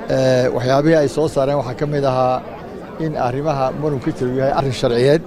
waxyaabihii ay soo saareen waxaa ka mid ahaa in arrimaha muranka jira uu yahay arrin sharciyeed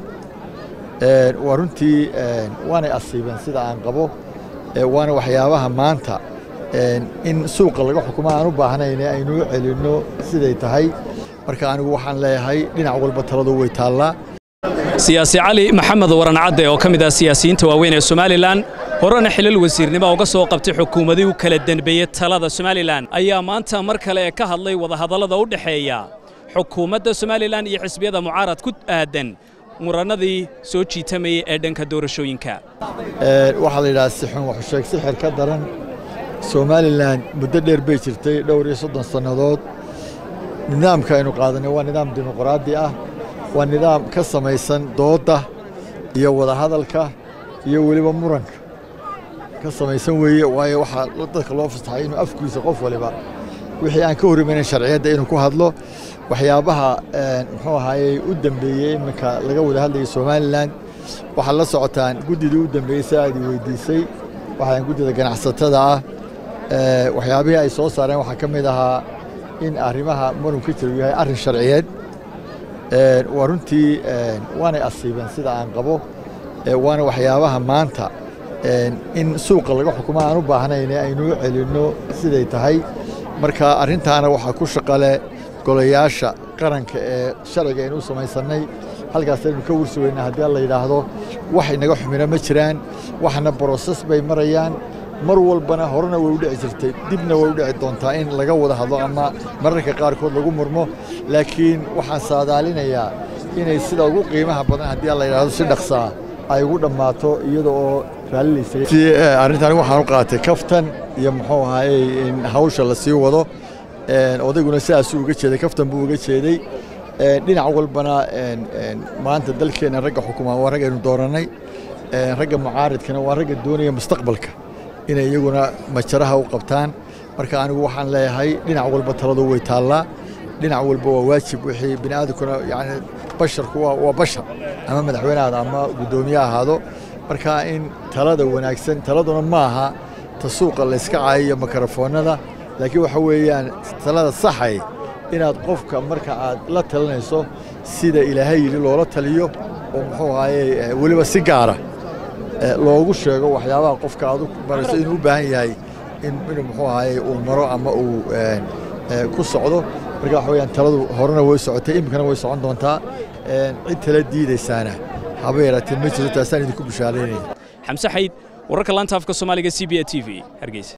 waa runtii waanay asiibeen sida aan qabo waana waxyaabaha maanta in suuqa laga xukumo aan u baahnayne aynuu celinno siday tahay marka anigu waxaan leeyahay dhinac walba taladu way taallaa siyaasi cali maxamed waran cadde oo ka mid ah siyaasiyiinta waaweyn ee somalilan horena xilal wasiirnimo uga soo qabtay xukuumadii u kala denbeeyey talada somalilan ayaa maanta mar kale ka hadlay wadahadallada u dhexeeya xukuumadda somalilan iyo xisbiyada mucaarad ku aadan murannadii soo jiitamayey ee dhanka doorashooyinka waxaa la yidhaha sixun waxusheeg sixir ka daran somalilan muddo dheer bay jirtay dhowr iyo soddon sannadood nidaamka aynu qaadanay waa nidaam dimuqraadi ah waa nidaam ka samaysan doodda iyo wadahadalka iyo weliba muranka ka samaysan weeye waayo waxaa dadka loo fasaxay inuu afkiisa qof waliba wixii aan ka horimaynan sharciyadda inuu ku hadlo waxyaabaha muxuu ahaayey u dembeeyey iminka laga wada hadlayay somalilan waxaad la socotaan guddidii u dembeeyey si aad i weydiisay waxaan guddida ganacsatada ah waxyaabihii ay soo saareen waxaa ka mid ahaa in arrimaha muranka jira uu yahay arrin sharciyeed waa runtii waanay asiibeen sida aan qabo waana waxyaabaha maanta in suuqa laga xukumo aan u baahnayne aynuu celinno siday tahay marka arrintaana waxaa ku shaqale golayaasha qaranka ee sharciga aynu u samaysannay halkaas aynu ka warsugaynaa haddii la yidhaahdo wax inaga xumina ma jiraan waxna broses bay marayaan mar walbana horena way u dhici jirtay dibna way u dhici doontaa in laga wada hadlo ama mararka qaarkood lagu murmo laakiin waxaan saadaalinayaa inay sida ugu qiimaha badan haddii la yidhaahdo si dhaqsaa ay ugu dhammaato iyada oo raallilaysaarrintan waxaan u qaatay kaftan iyo muxuu ahaayey in hawsha la sii wado odayguna sidaasuu uga jeeday kaftan buu uga jeeday dhinac walbana maanta dalkeenna ragga xukumaan waa raggaynu doorannay ragga mucaaridkana waa ragga doonaya mustaqbalka inay iyaguna majaraha u qabtaan marka anigu waxaan leeyahay dhinac walba taladu way taallaa dhinac walba waa waajib wixii bini aadamkuna yani basharku waa bashar ama madaxweyne ahaado ama guddoomiye ahaado marka in talada wanaagsan taladuna ma aha ta suuqa layska caayiyo makarafoonada laakiin waxa weeyaan talada saxay inaad qofka marka aad la talinayso sida ilaahay yidhi loola taliyo oo muxuu ahaaye weliba si gaara loogu sheego waxyaabaha qofka aad u marayso inuu u baahan yahay in muxuu ahaaye uu maro ama uu ku socdo marka waxa weyaan taladu horena way socotay iminkana way socon doontaa cid tala diidaysaana haba yaraatee ma jiro taasaan idinku bishaaraynaya xamse xayd wararka laanta afka soomaaliga c b a t v hargeysa